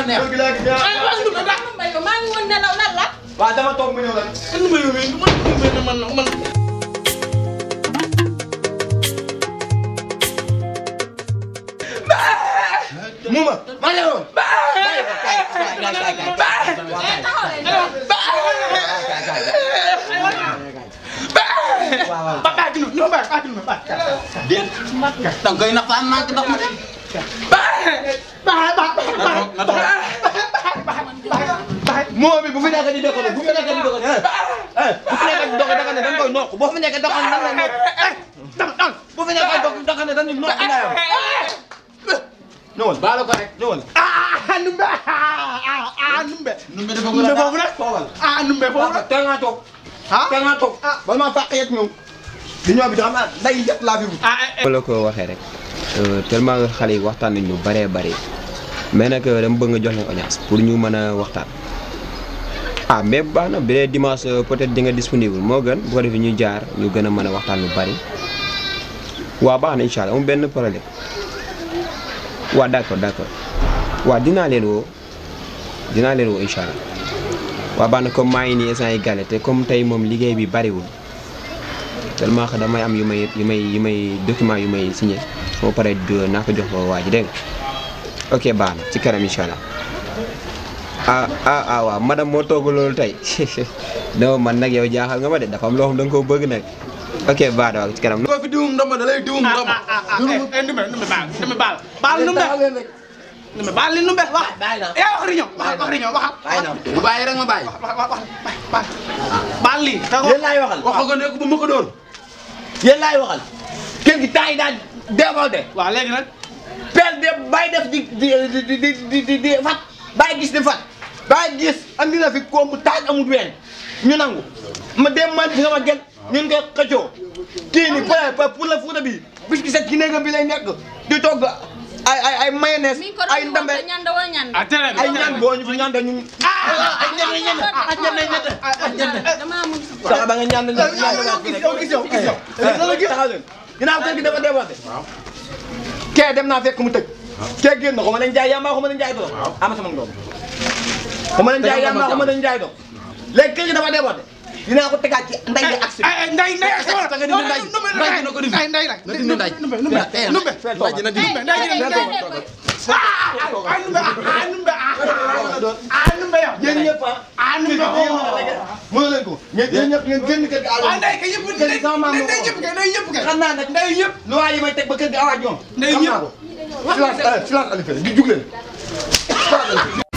neex. kër gi laa gis ah. ay waaw Ndoumbé daa mbay ko maa ngi woon nelaw lan la waaw dama toog mu ñëw la. Ndoumbé yow mii man Ndoumbé man man Muma maa ngi woon. eh taxaw leen ba baa gi no ba baa gi no ba déet. da nga koy nax faa manqué ndox ma de. ba ba ba na dox Muma bi bu fi nekk di doxal bu fi nekk di doxal eh eh bu fi nekk di doxal da nga ne da nga koy nokk boo fi nekk doxal nan la nokk. dam dam bu fi nekk dox doxal ne dañuy nokk nga yow. ñëwal baalu ko rek. ñëwal. ah Ndoumbé ah ah Ndoumbé Ndoumbé dafa Ndoumbé foofu nag toogal. ah Ndoumbé foofu nag teel ngaa toog. ah teel ngaa toog. bala maa fàq yet ñëw. di ñëw bi xam naa day yet laa fi wut. ah ko la ko waxee rek tellement que xale yi waxtaan nañ lu bëree bëri mais nag dama bëgg nga jox leen audience pour ñu mën a waxtaan ah mais baax na bi dee dimanche euh, peut-être di nga disponible moo gën bu ko defee ñu jaar ñu gën a mën a waxtaan lu bëri waaw baax na incha allah amul benn problème waaw d'accord d'accord waaw dinaa leen woo dinaa leen woo incha allah waaw baax na comme maa ngi nii instant yi gale te comme tey moom liggéey bi bëriwul tellement que damay am yu may yu may yu may document yu may signé soo paree du naa ko jox ko waa ji dégg nga ok baax na ci kanam incha allah ah ah ah waaw madame moo togg loolu tey non man nag yow jaaxal nga ma de dafa am loo xam da nga koo bëgg nag ok baax na waaw ci kanam. ko fi diwum ndomba da lay diwum ndomba. ah ah ah eh Ndoumbé Ndoumbé baal Ndoumbé baal baal Ndoumbé Ndoumbé baal li Ndoumbé wax bàyyi naa. yaa wax riño wax wax riño waxal bàyyi naa bu bàyyi rek ma bàyyi. wax wax wax baal baal lii yéen laay waxal. wax ko ne ko bu ma ko dóor. yéen laay waxal. kër gi temps yi daal décolte. waaw léegi nag pelle de bàyyi def di di di di di di di fat bàyyi gis di fat bàyyi gis andi na fi koom bu taaj amul ween ñu nangu ma dem man fi nga ma gën ñun nga xëccoo kii ni pour pour la fuuta bi bis ki set ci néegam bi lay nekk di togg ay ay ay mayonnaise mi ko ay doon ndambe woote ñanda woo ñanda ah tere ay ñaan boo ñu fi ñaan ñu ay ñanda ñanda ay ñanda ñanda ay ñanda dama mun sax ba nga ñaan ñu yow gis yow gis yow gis yow taxaw leen ginnaaw kër gi dafa débordé kee dem naa fekk mu tëj kee génn ko ma leen jaay yamba ko ma leen jaay doom ama sama doom ko ma leen jaay yamba ko ma leen jaay doom léegi kër gi dafa débordé dinaa ko tegaat ci nday gi ak si ay ay nday nday ak sama nga dindi nday. Nday dina ko dindi. ay nday nday Na dindi nday. Ndoumbé Ndoumbé Tey na. Ndoumbé Nday dina dindi. Ndoumbé nday nday nday ah ay Ndoumbé ah Ndoumbé ah Ndoumbé yow yéen ñëpp ah ah kër gi Ndoumbé yéen mën a rek mën leen ko ñeen yéen ñëpp ngeen génn kër gi ah awa nday kay yëpp kër gi sama maam moo nday ko yëpp kay nday yëpp kay xam naa nag nday yëpp lu waa yi may teg ba kër gi awaaj ñoom Ndey xam ñëpp. naa ko silence silence Aliou Fere di jug leen